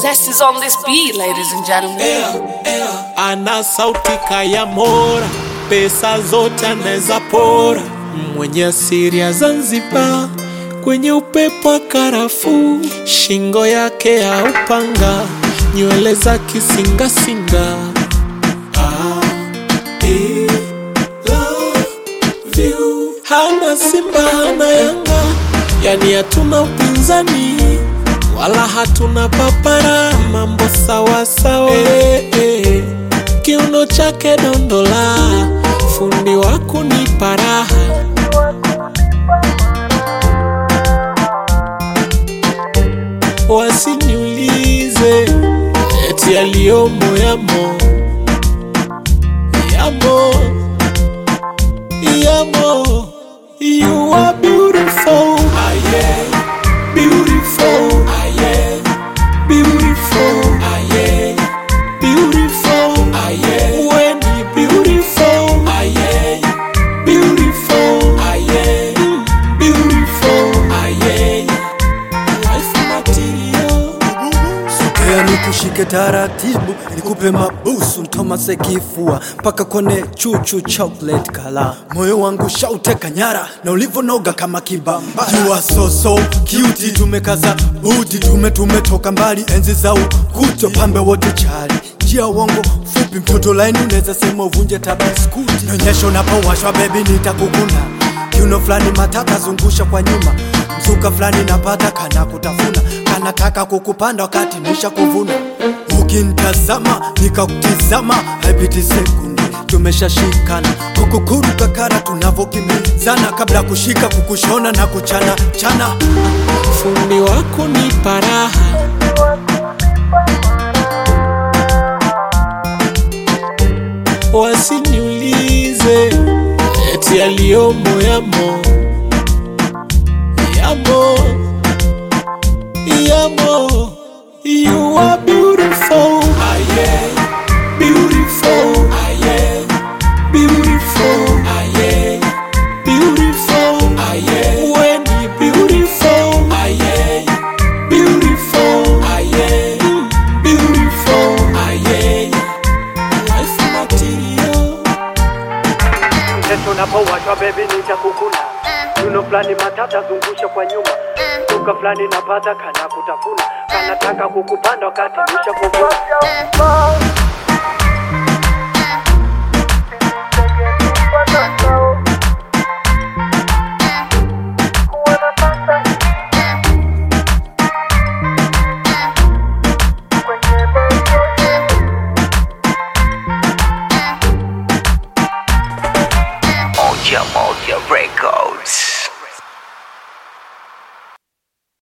Zest is on this beat, ladies and gentlemen. ana sauti kaya mora, pesa zote anaweza pora, mwenye asiri ya Zanzibar, kwenye upepo wa karafuu, shingo yake ya upanga, nywele za kisingasinga. I love you. Hana Simba hana Yanga, yani hatuna upinzani wala hatuna papara, mambo sawa sawa. Eh, eh. Kiuno chake dondola, fundi wa kunipa raha. Wasiniulize eti yaliyomo yamo yamo yamo. You are beautiful, ah, yeah. beautiful, ah, yeah. beautiful, ah, yeah. beautiful, ah, yeah. when you beautiful, ah, yeah. beautiful, ah, yeah. Mm, beautiful, ah, yeah. Life material. Sogea nikushike taratibu, nikupe mabusu ntomase kifua mpaka kone chuchu chocolate kala. Moyo wangu shauteka nyara na ulivonoga kama kibamba. You are so so cute, tumekaza buti, tume tumetoka mbali enzi za ukuto, pambe wote chali njia uongo fupi, mtoto laini unaweza sema uvunje tabaskuti. Nyonyesho napowashwa baby, nitakukuna kiuno fulani matata, zungusha kwa nyuma, mzuka fulani napata kana kutafuna, kanataka kukupanda wakati nisha kuvuna. Ukinitazama nikakutizama, haipiti sekunde tumeshashikana, kukukuru kakara tunavokimbizana, kabla kushika kukushona na kuchana chana. fundi wa kunipa raha wasiniulize eti yaliyomo yamo yamo yamo you are beautiful ah, yeah. beautiful ah, yeah. beautiful ah, yeah. beautiful ah, yeah. when you beautiful ah, yeah. beautiful ah, yeah. Mm, beautiful ah, yeah. life material Mtoto unapowashwa baby nitakukuna Yuno fulani matata zungusha kwa nyuma Duka fulani napata kana kutafuna Kanataka kukupanda wakati nisha kuvuna Moja Moja Records.